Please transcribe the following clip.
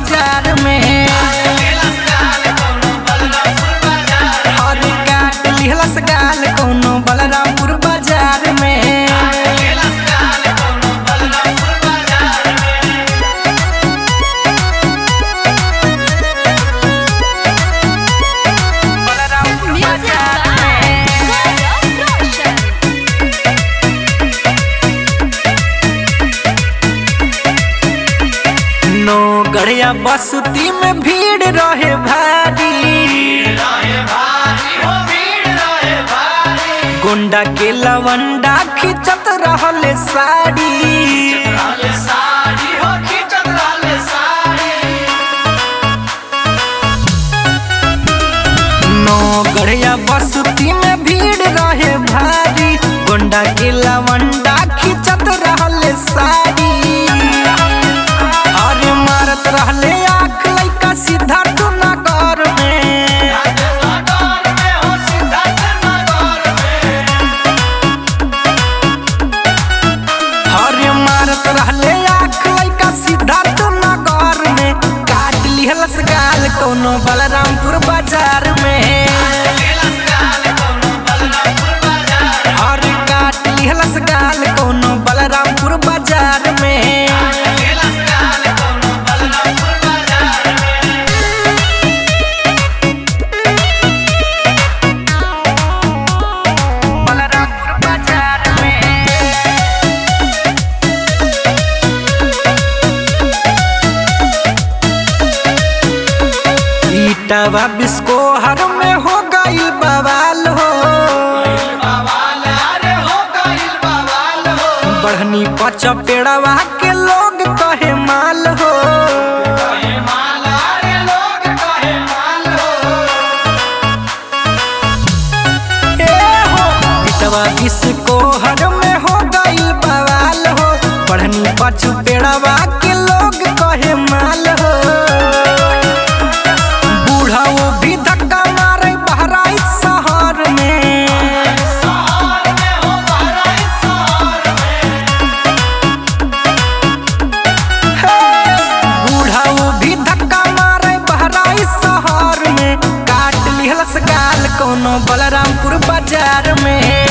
बाजार में और काट लिहलस गाल कोनो बलरामपुर बाजार में बलरामपुर Music बाजार by में Gaurav Roshan. नो गढ़िया बसती में भीड़ रहे भारी गुंडा के लवंडा खिंचत रहले साड़ी नो गढ़िया बसती में भीड़ रहे भारी गुंडा के लवंडा खिंचत रहले साड़ी अरे मारत रहले आँख लइका सीधा तू नगर में अरे मारत रहले आँख लइका सीधा तू नगर में काट लिहलस गाल कोनो बलरामपुर बाजार में अरे काट लिहलस गाल कोनो बलरामपुर बाजार में बलरामपुर बाजार में ईटावा बिस्को हर में हो गईल बवाल हो बढ़नी पच पेड़वा के लोग कहे माल हो ए हो ईटवा बिस्को हर में हो गईल बवाल हो बढ़नी पच पेड़वा के लोग कहे माल हो बूढ़ा वो भी धक्का मारे बहराइच शहर में हे, बूढ़ा वो भी धक्का मारे बहराइच शहर में काट लिहलस गाल कोनो बलरामपुर बाजार में